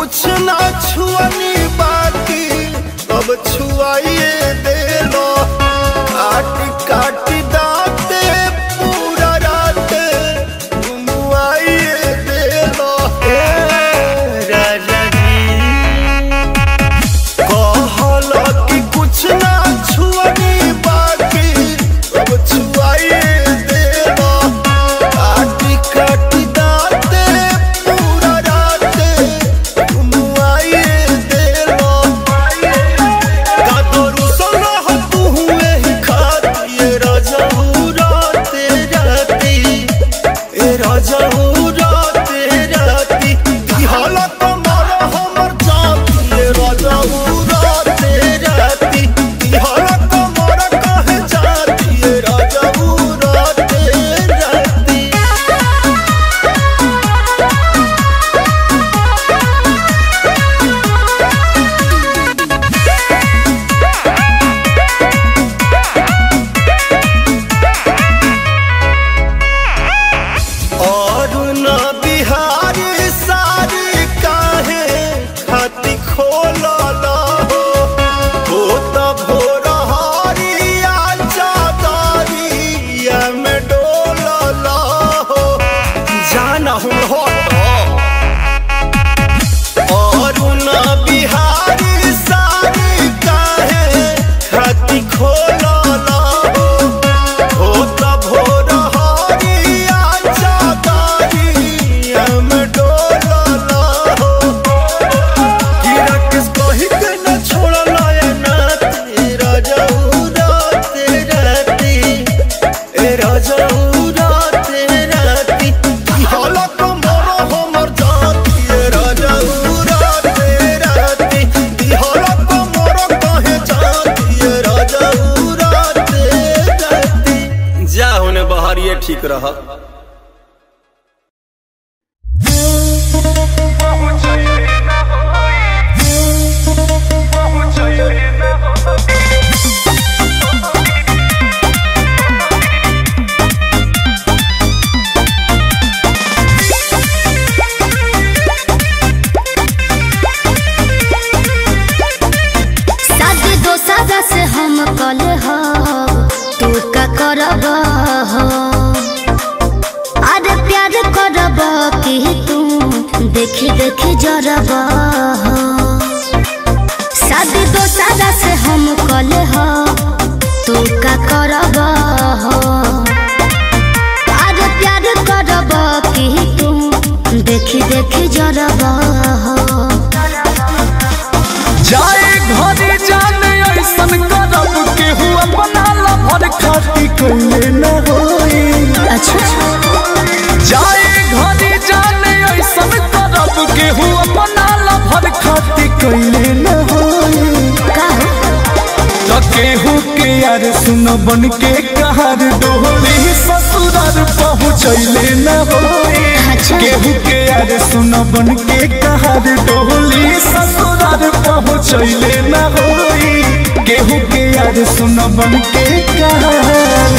कुछ ना छुअनी बाकी अब छुआइए देलो काट काट दाते पूरा रात घुमुआइए देलो ए राजा जी कहल कि कुछ ना छुअनी बाकी अब छुआइए देलो काट काट दाते पूरा रात घुमुआइए देलो कादरू सलाह तू हुए ही खाती राजा राते राती ए राजा राते राती की हालत मारा हमर जाती ए राजा राते राती की हालत मारा काहे जाती ए राजा राते राती और न बिहारी सारी काहे खाती खोलल हो हो त भोर हरिया चादरिया में डोलल हो जाना हूँ हो और न बिहारी सारी काहे खाती खोलल हो हो त भोर हरिया चादरिया में डोलल हो कि राकेश कही के न छोड़ल ए नाती राजाऊ राते राती ए राजाऊ राते राती की हालत मोरो हमर जाती ए राजाऊ राते राती की हालत मोरो कहे जाती ए राजाऊ राते राती जा होने बहरिए ठीक रहा शादी दोसरा से हम कल हो तू का करब हो अरे प्यार करब कि तू देखी देखी जरब हो शादी दोसरा से हम कल हो तू का करब हो अरे प्यार करब कि तू देखी देखी जरब हो जाए घरे जाने ऐसन करब केहू अपना लभर खाती कइले न होई अच्छा जाए घरे जाने ऐसन करब केहू अपना लभर खाती कइले न होई का हो? त केहू के यार सुन बन के कहार डोली ससुरार पहुँचैले न होई अच्छा। केहू के यार सुन बन के कहार डोली ससुरार पहुँचैले न होई केहू के यार सुन बन के कहार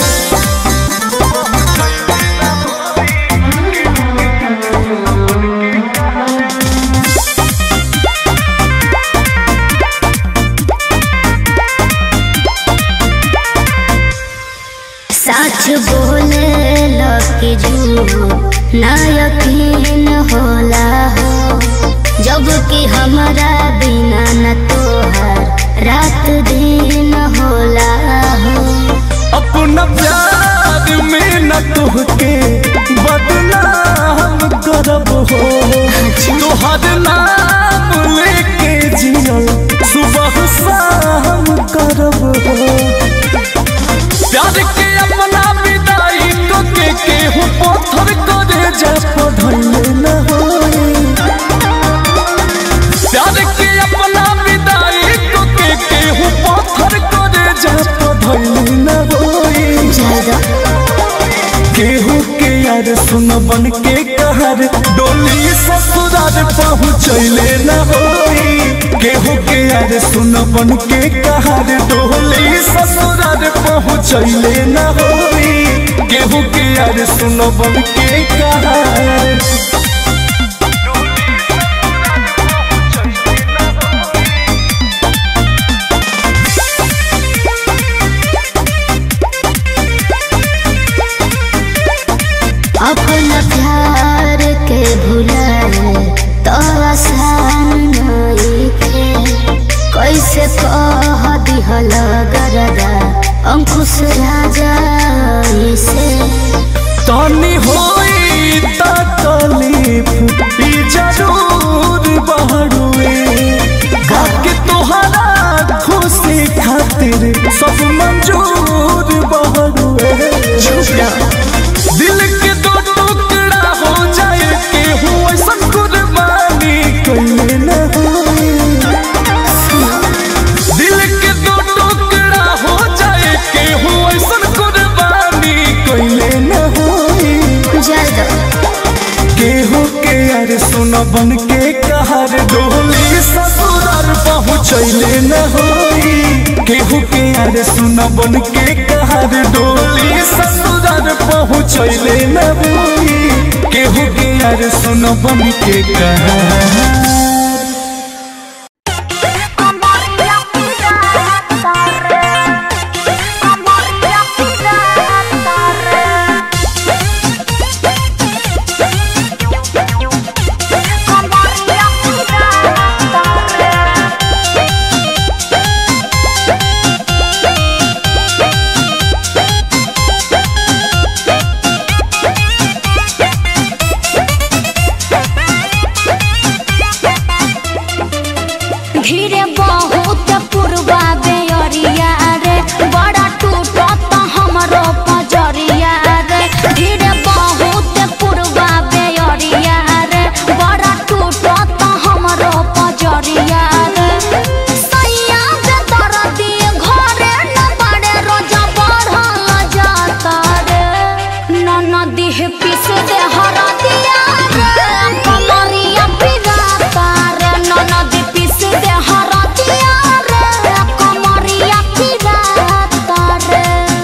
सच बोले लकी झूठ ना यकीन होला हो जब कि हमारा बिना न तोहर रात दिन होला हो अपना प्यार में न तुहके बदनाम करब हो तोहर नाम लेके जियल सुबह शाम करब हो प्यार के अपना विदाई को के केहू पत्थर करे जा पढ़ले न होई प्यार के अपना विदाई को के केहू पत्थर करे जा पढ़ले न होई ज्यादा केहू के यार सुन बन के कहर डोली ससुरार पहुँचैले न होई केहू के यार सुन बन के कहर डोली ससुरार पहुँचैले न होई केहू के यार सुन बन के कहर यार सुन बन के कहर डोली ससुरार पहुँचैले न बोई केहू के यार सुन बन के कहर धीरे बहुत पुरवा बेअरिया रे बड़ा टूटत हमरो पजरिया रे धीरे बहुत पुरवा बेअरिया रे बड़ा टूटत हमरो पजरिया रे सैया जे दरदी घरे न बड़े रोजा बढ़ल जाता रे ननदी पिस दे हरदिया रे कमरिया पिराता रे ननदी पिस दे हरदिया रे कमरिया पिराता रे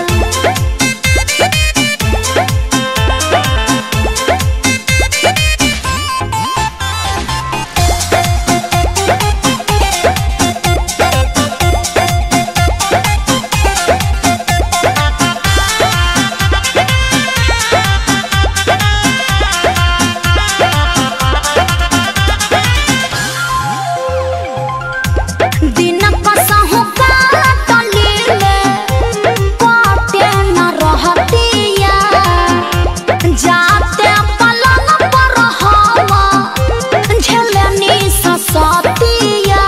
दिन कसहु काटलीले काटे न रहतिया जाते पलंग पर हवा झेलनी ससतिया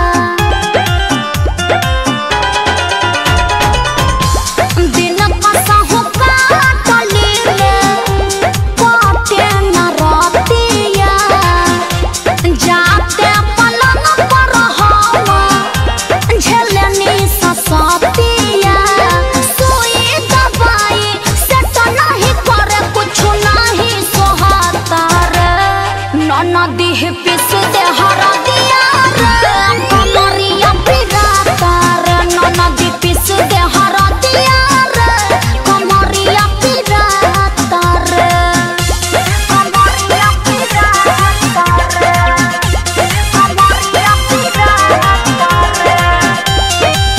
दिन कसहु काटलीले काटे न रहतिया जाते पलंग पर हवा झेलनी ससतिया सुई दवाई से तो नहीं करे कुछ नहीं सोहाता रे ननदी पिस दे हरदिया रे कमरिया पिराता रे ननदी पिस दे हरदिया रे कमरिया पिराता रे कमरिया पिराता रे कमरिया पिराता रे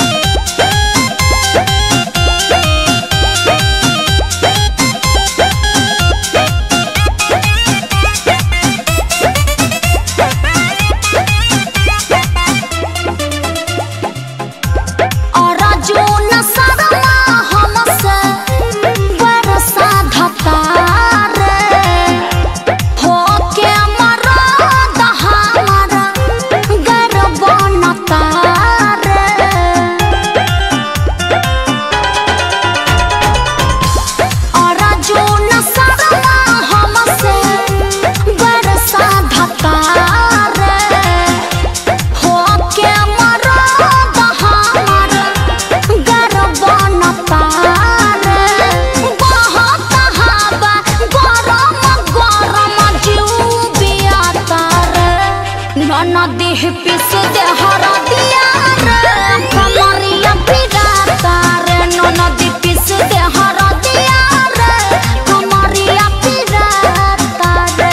और जून सरमा हमसे बरसा धतार होके मरद हमारा गर्व नतार और जून सरमा हमसे बरसा धतार होके मरद हमार गर्व नतार बहुत हवा गरम गरम जुबिया तार ननदी पिस दे हरदिया रे कमरिया पिराता रे ननदी पिस दे हरदिया रे कमरिया पिराता रे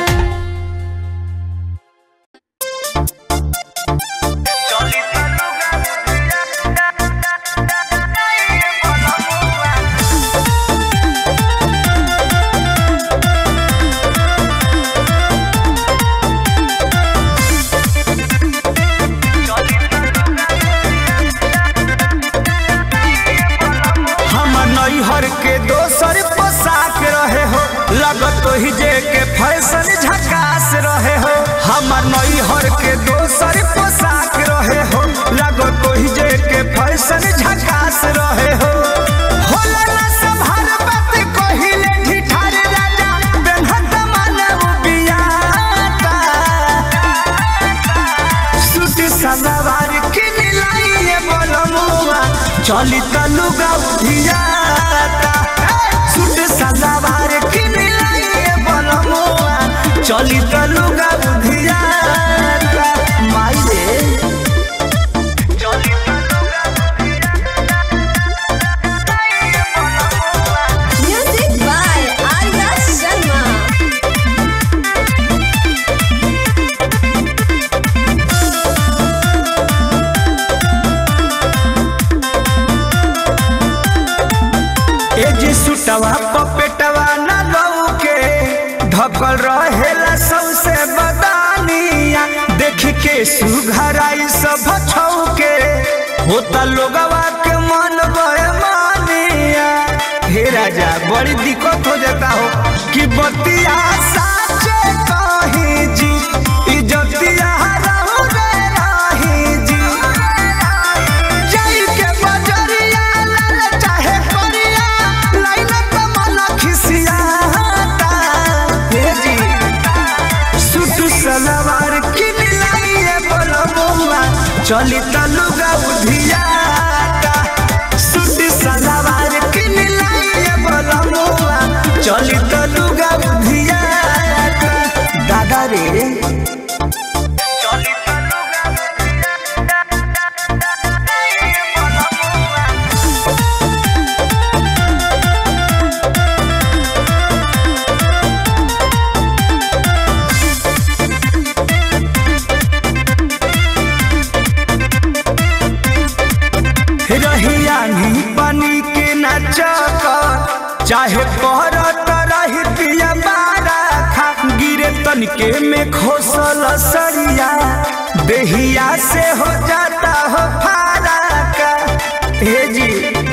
हम नैहर के दोसर पोशाक रहे हो लगत ही जे के फैशन झकास रहे हो हमर नैहर के दोसर पोशाक रहे हो लगत ही जे के फैशन झकास रहे हो होला ना संभार बात कहिले ठिठार राजा बेनहत मानव बियाता सूट सलवार किन लाइए बोलमुआ चली तलुगा उधियाता सूट सलवार किन लाइए बोलमुआ चली तलुगा उधियाता माई रे चली तलुगा सीटवा पपेटवा न लौके ढकल रहेला सौसे बदानिया देख के सुघराई सब छौके होता लोगवा के मन बेमानिया हे राजा बड़ी दिक्कत हो जाता हो कि बतिया साचे कहीं जी इज्जतिया रहू रे राही जी जाई के बजरिया लाल चाहे परिया लाइन कमल खिसियाता हे जी सुट सलवार किन लाइए बोलबुआ चली तलुगा उधियाता सुट सलवार किन लाइए बोलबुआ चली तलुगा उधियाता दादा रे चली तलुगा रहिया नी पानी के नचक चाहे पहरत रही पिया बारा खा गिरे तनके में खोसल सरिया देहिया से हो जाता हो फारा का हे जी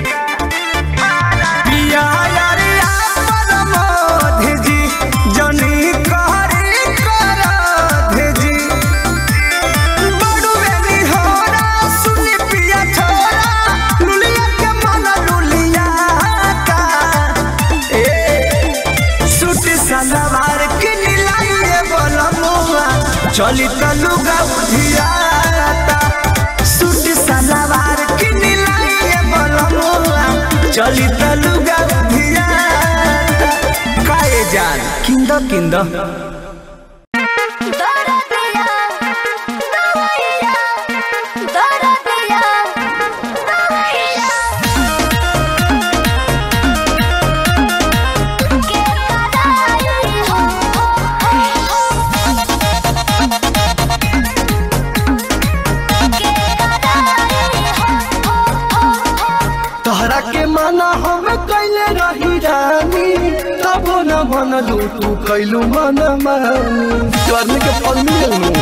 पिया यारिया परमोध जी जनी कहरी करध जी बड़ुए निहोरा सुनी पिया छोरा लुलिया के मन लुलिया का ए सूट सलवार के नीलाइए बोलमुआ चली तलुगा उधियाता सूट सलवार के नीलाइए बोलमुआ चली तलुगा उधियाता काए जान किंद किंद दरदिया दवैया दरदिया दवैया के कदाई हो के कदाई हो तहरा के माना हम कैले रही रानी तबो न मन तू कैलू मन मानी करने के फल मिलू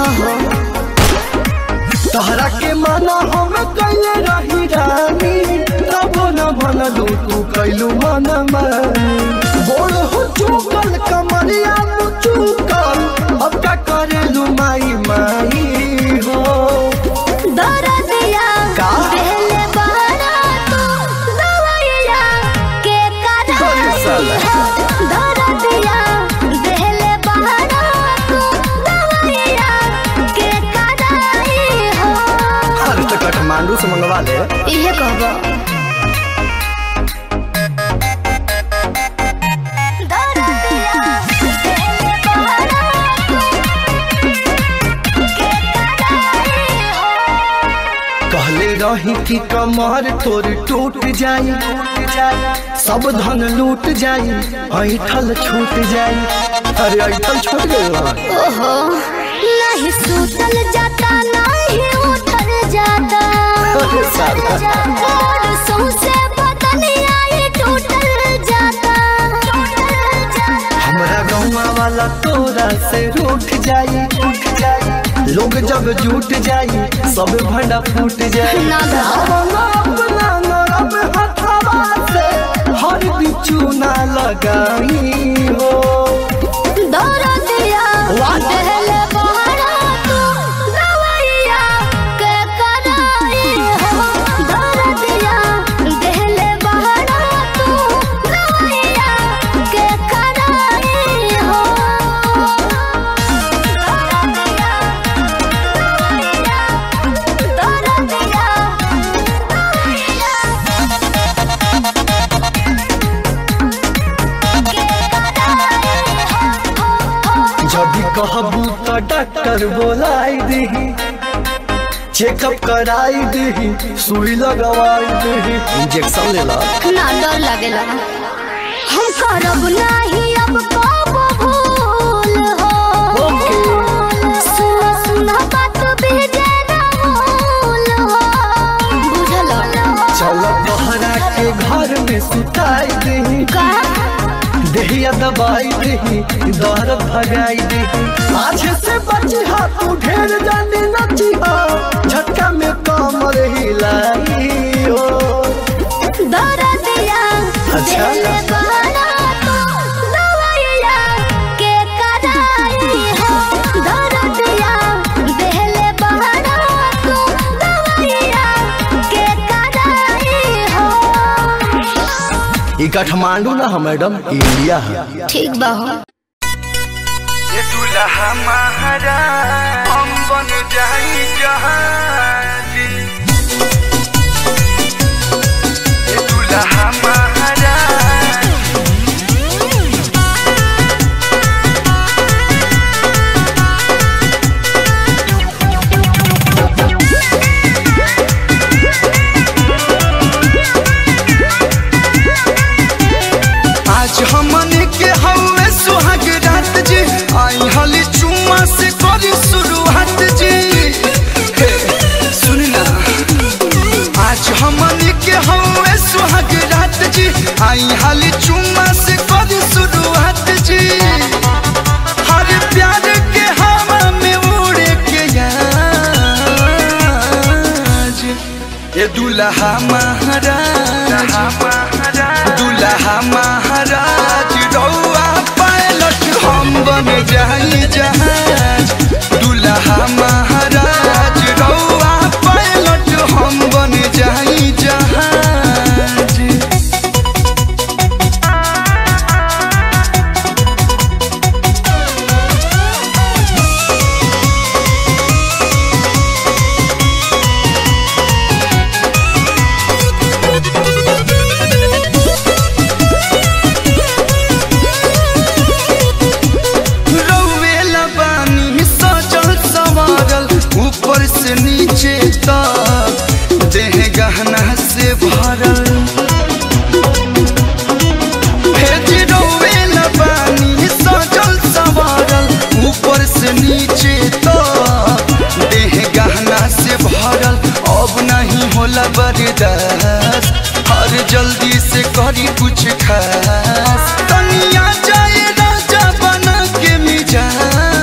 तहरा के माना हम कैले रही रानी तबो न मन तू कैलू मन मानी बोल हो चुकल कमरिया तू चुकल अब का करेलू माई माई हो दरदिया का? पहले बहरा तू दवैया के अरे साला। कदाई हो दरदिया पहले बहरा तू दवैया के कदाई हो अरे तो काठमांडू से मंगवा ले इहे कहबो दरदिया पहले बहरा तू के कदाई हो कहले रही कि कमर तोर टूट जाई सब धन लूट जाई ऐठल छूट जाई अरे ऐठल छूट गई ओहो नहीं सुतल जाता नहीं उठल जाता अरे साला। और सौंसे बदनिया ये टूटल जाता हमरा गौवा वाला तोरा से रूठ जाई उठ जाई लोग जब जुट जाई सब भंडा फूट जाई ना धा। अपना अपना नरम हथवा से हर बिचू ना लगाई हो दरदिया पहले बहरा तू दवैया के कराई हो दरदिया पहले बहरा तू दवैया के कराई हो दरदिया दरदिया जब कहबू तो डॉक्टर बोलाई दही चेकअप कराई दही सुई लगवाई दही इंजेक्शन ले ला ना डर लगेला हम करब नहीं अब कब भूल हो सुना सुना बात भेजे ना भूल हो बुझल चल बहरा के घर में सुताई दही का दबाई दे दर्द भगाई दे आज से बची हा तू ढेर जाने नची हा झटका में कमर हिलाई हो दरदिया अच्छा। दिल बहरा तो दवाइया के कराई हो दरदिया दिल बहरा तो दवाइया के कराई हो ई काठमांडू ना है मैडम ई इंडिया है ठीक बा हो ये दुल्हा महारा हम बन जाई जहाजी ये दुल्हा महारा आज हमने के हवे सुहाग रात जी आई हली चुम्मा से करी शुरुआत जी हे, सुन ना आज हमने के हवे सुहाग रात जी आई हली चुम्मा से करी शुरुआत जी हर प्यार के हवा में उड़े के आज ये दुल्हा महाराज दुल्हा महाराज रौआ पायलट हम बन जाई जहाज दुल्हा महाराज रौआ पायलट हम बन जाई जहाज रौवेला बानी सजल सवारल ऊपर से नीचे तक देह गहना से भरल भेज रौवेला बानी सजल सवारल ऊपर से नीचे तक देह गहना से भरल अब नहीं होला बर्दाश्त हर जल्दी से करी कुछ खास तनिया जाए राजा बना के मिजाज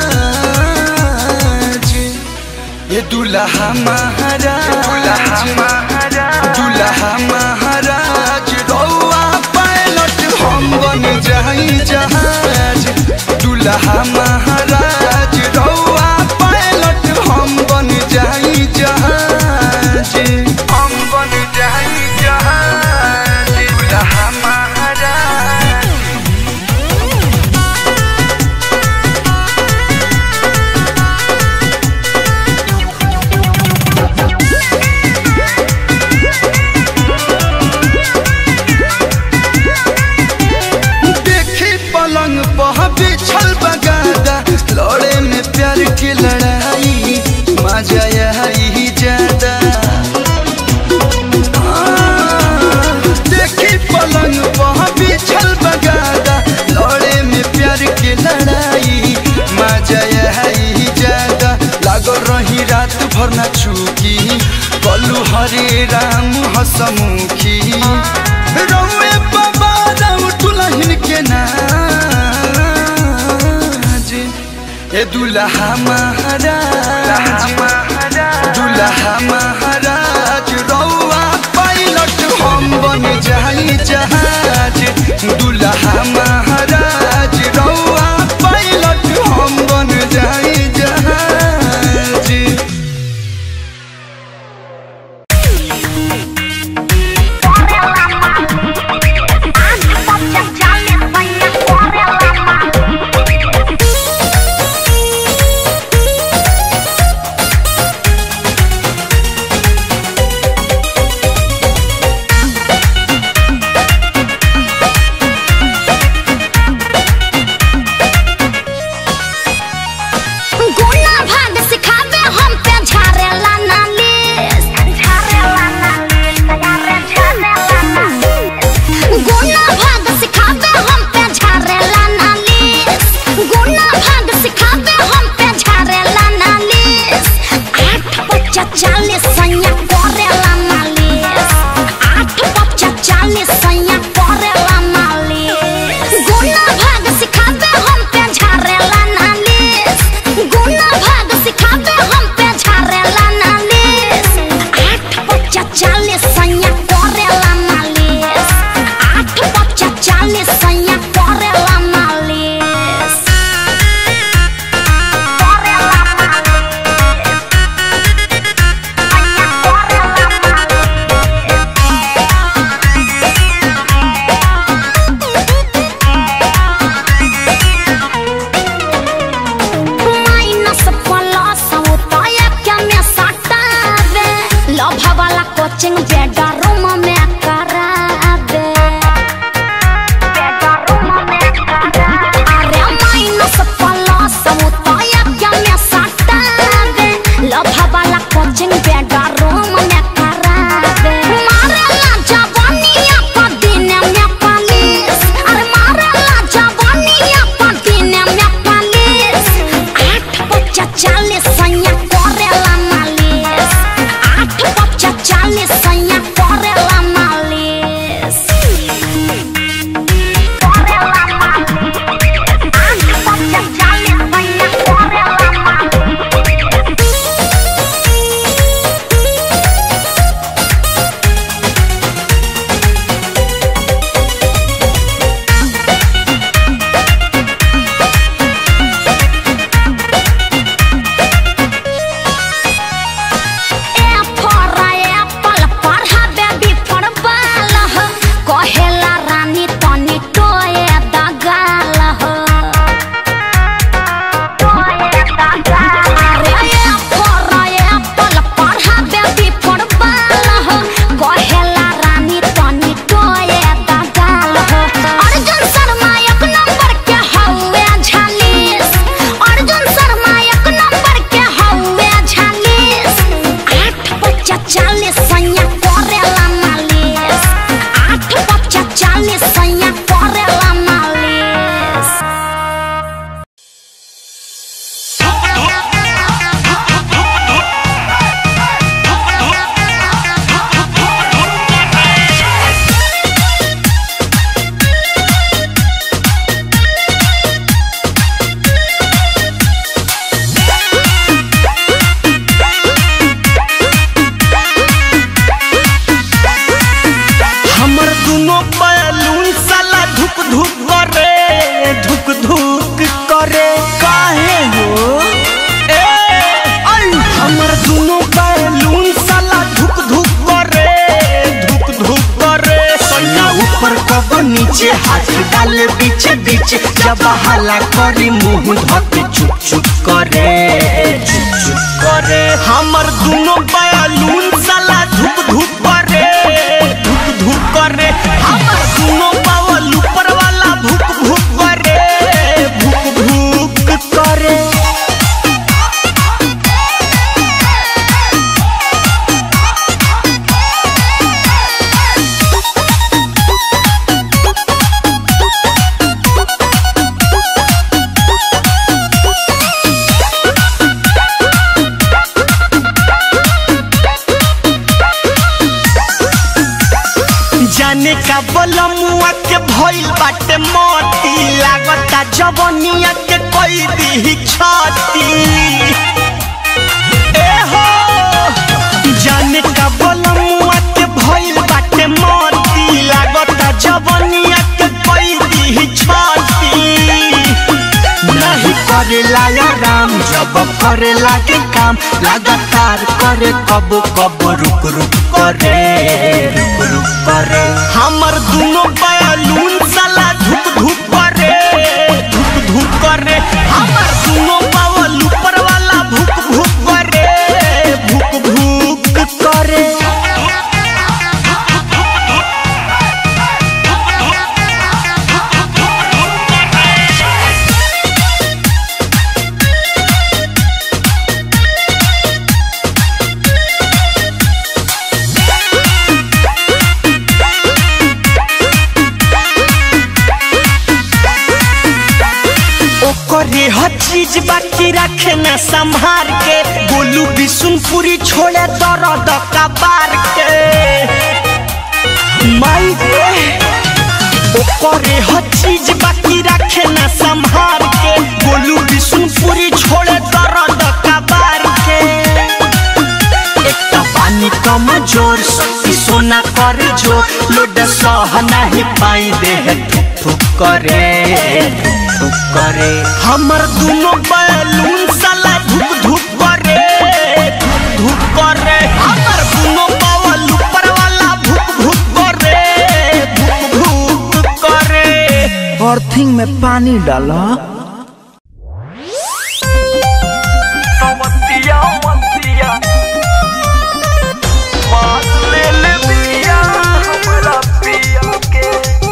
ये दुल्हा महाराज दुल्हा महाराज रौआ पायलट हम बन जाई जहाज दुल्हा महाराज रौआ पायलट हम बन जाई जहाज हम बन जाई जहाज दुल्हा महाराज देखी पलंग पह बिछल बगादा लड़े में प्यार की लड़ाई मजा आई ज्यादा हाँ, देखी पलंग पह बिछल बगादा लड़े में प्यार की लड़ाई मजा आई ज्यादा लागल रही रात भर न चूकी कलू हरे राम हसमुखी रौए बाबा राम दुल्हन के नाज ए दुल्हा महाराज दुल्हा महाराज रौआ पायलट हम बन जाई जहाज दुल्हा महाराज रौआ पायलट हम बन जाई जहाज गुना भाग सिखावे हम पे झारेला नालिस झारेला नालिस यारे झारेला नालिस गुना भाग सिखावे हम पे झारेला नालिस गुना भाग सिखावे हम पे झारेला नालिस आठ बच्चा चालीस सैया करेला मालिस आठ बच्चा चालीस सैया करेला मालिस गुना भाग के हाथ डाले बीच बीच जब हला करी मुंह धके चुप चुप करे चुप चुप करे हमर दोनों बयालून साला धुप धुप करे धुप धुप करे हमर दोनों बावल ऊपर वाला भुक भुक करे भुक भुक करे जाने का बलमुआ के भइल बाटे मोती लागता जवनिया के कोई दी छाती ए हो जाने का बलमुआ के भइल बाटे मोती लागता जवनिया के कोई दी छाती नहीं करेला या राम जब करेला के काम लगातार करे कब कब रुक रुक करे रुक रुक करे हमर दोनों बयालून साला धुक धुक करे धुक धुक करे हमर दोनों बावल ऊपर वाला भुक भुक करे भुक भुक करे ओकरे हर चीज बाकी रखे न संभार के गोलू बिशुनपुरी छोड़े दर्द कबार के माई रे ओकरे हर चीज बाकी रखे न संभार के गोलू बिशुनपुरी छोड़े दर्द कबार के एक तो पानी कम जोर शक्ति सोना कर जो लोड सह नहीं पाई देह थुक थुक करे थुक थुक करे हमर दोनों बैलून साला धुक धुक करे धुक धुक करे हमर दोनों बावल ऊपर वाला भुक भुक करे भुक भुक करे अर्थिंग में पानी डाला मतिया मतिया मार ले ले पिया हमरा पिया के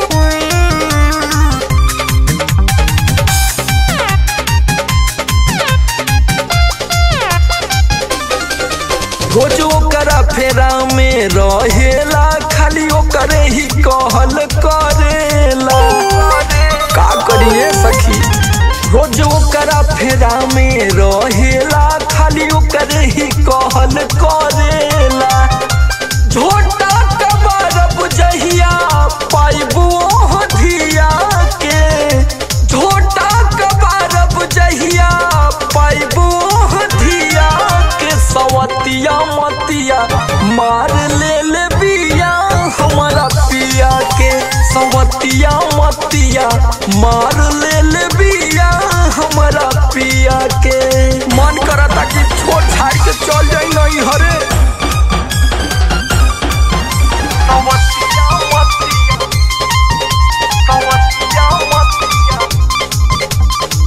रोज ओकरा फेरा में रहेला खाली ओकरे ही कहल करेला का करिए सखी रोज ओकरा फेरा में रहेला खाली ओकरे ही कहल करेला झोटा कबारब जहिया पाइबू धिया के झोटा कबारब जहिया पाइबू धिया के सवतिया मतिया मार ले ले बिया हमारा पिया के सवतिया मतिया मार ले ले बिया हमारा पिया के मन करता कि छोड़ छाड़ के चल जाई नहीं हरे मतिया मतिया मतिया मतिया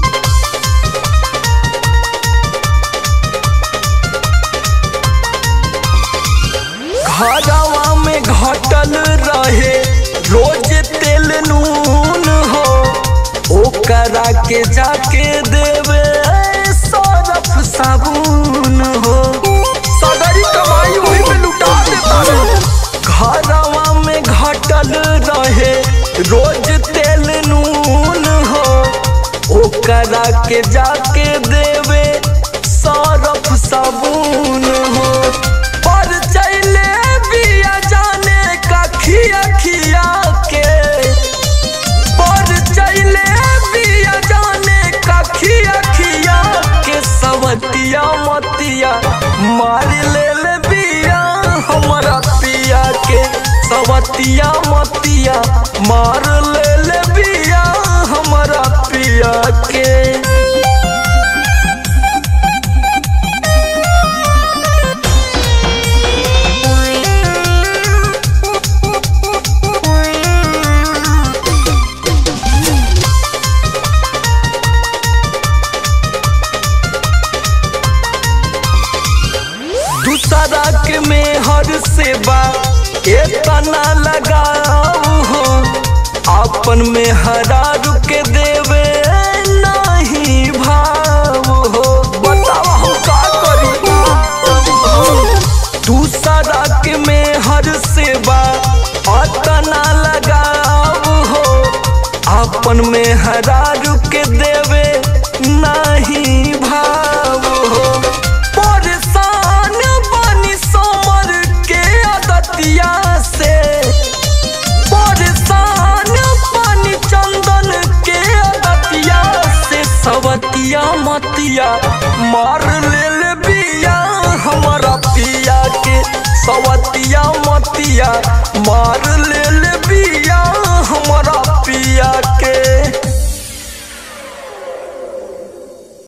घरवा में घटल रहे रोज तेल नून हो ओकरा के जाके देवे सरफ साबुन हो सगरी कमाई वही पे लुटा देता रे घरवा में घटल रहे रोज तेल नून हो ओकरा के जाके देवे सरफ साबुन हो पर चले बिया जाने का खिया खिया के पर चले बिया जाने का खिया खिया के सवतिया मतिया मार ले ले बिया हमारा पिया के सवतिया मतिया मार ले ले बिया हमारा पिया के दूसरा के में हर सेवा एतना लगाऊ हो अपन में हरा रुके देवे नहीं भाव हो बताओ हम का करी दूसरा के में हर सेवा अतना लगाऊ हो अपन में हरा रुके देवे नहीं भाव हो परेशान बनी समर के आदतिया से परेशान बनी चंदन के आदतिया से सवतिया मतिया मार लेल बिया हमारा पिया के सवतिया मतिया मार लेल बिया हमारा पिया के